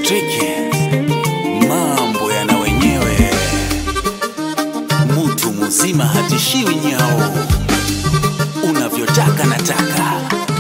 Triki, mambo yana wenyewe, mutu muzima hatishiwi nyao, unavyotaka nataka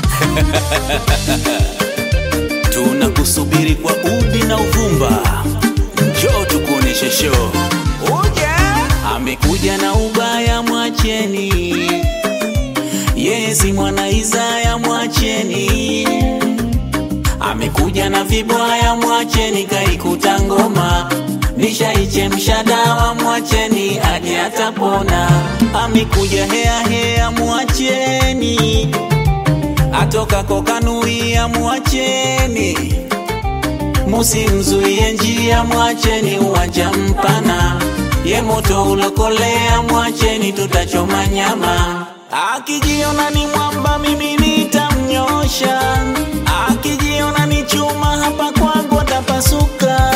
tunakusubiri kwa udi na uvumba, njoo tukuonyeshe show. Amekuja na ubaya, mwacheni yeye si mwana Isaya, mwacheni. Amekuja na vibwaya, mwacheni. Kaikuta ngoma nishaichemsha dawa, mwacheni aje atapona. Amekuja hea hea, mwacheni. Atoka kokanuia, mwacheni. Musimzuie njia, mwacheni. Uwanja mpana, ye moto ulokolea, mwacheni. Tutachoma nyama. Akijiona ni mwamba, mimi nitamnyosha. Akijiona ni chuma, hapa kwangu atapasuka.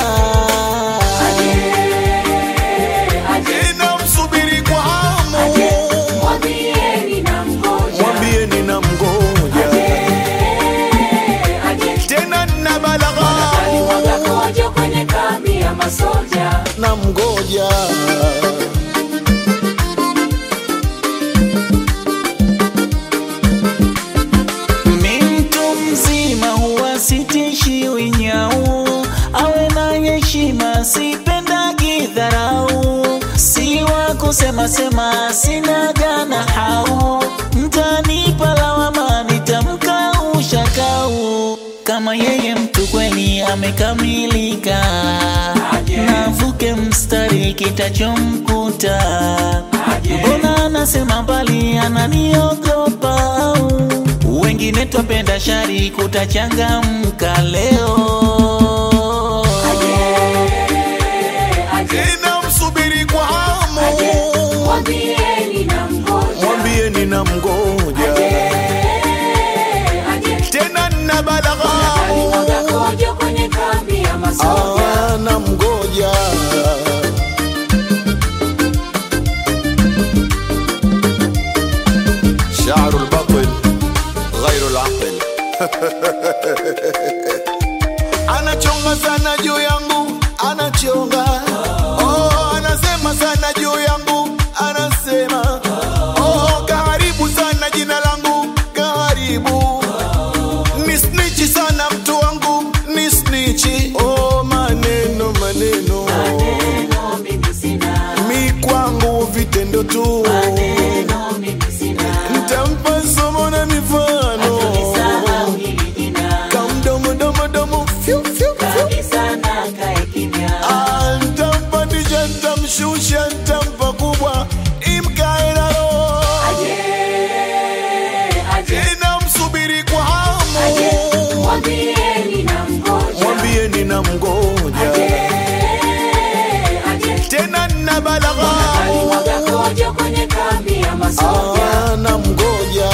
Ninamsubiri kwa hamu, Mwambieni na mgoja, mwambieni na mgoja tena na balagha alimwaga kojo kwenye kambi ya masoja. na mgoja Mi mtu mzima huwa sitishiwi nyau, awe na heshima, sipendagi dharau, si wa kusema sema, sina gana hau, mtanipa lawama, nitamka ushakau, kama yeye mtu kweli amekamilika, navuke mstari kitachomkuta, mbona anasema mbali, ananiogopa au wengine twapenda shari kutachangamka leo ninamsubiri kwa hamu, Mwambieni na mgoja, mwambieni na mgoja tena na balagha alimwaga kojo kwenye kambi ya masoja. Ah, na mgoja شعر البطل غير العقل anachonga sana juu yangu anachonga oh, anasema sana juu yangu anasema oh, kaharibu sana jina langu kaharibu ni snichi sana mtu wangu ni snichi oh, maneno maneno Neno mimi sina, mi kwangu vitendo tu neno mimi sina, ntampa somo na mifano nisahau hili jina, kamdomodomodomo fyu, fyu, fyu. kabisa na kae kimya. Ah, ntampa tija ntamshusha ntampa kubwa imkae na roho Aje, aje, inamsubiri kwa hamu aje, mwambieni na mgoja. mwambieni na mgoja tena na balagha alimwaga kojo kwenye kambi ya masoja. Ah, na mgoja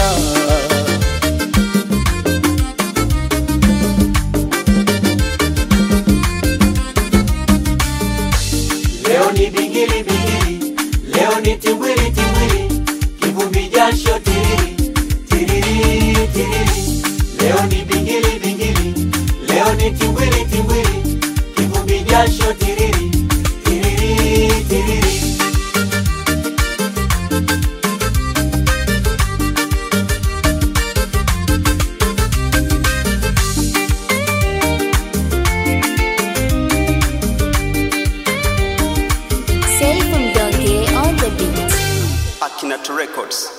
Leo ni bingili bingili, leo ni timbwili timbwili, kivumbi jasho tiriri tiriri tiriri. Leo ni bingili bingili, leo ni timbwili timbwili, kivumbi jasho tiriri tiriri tiriri. Safe from Donkey on the beat. Akinato Records.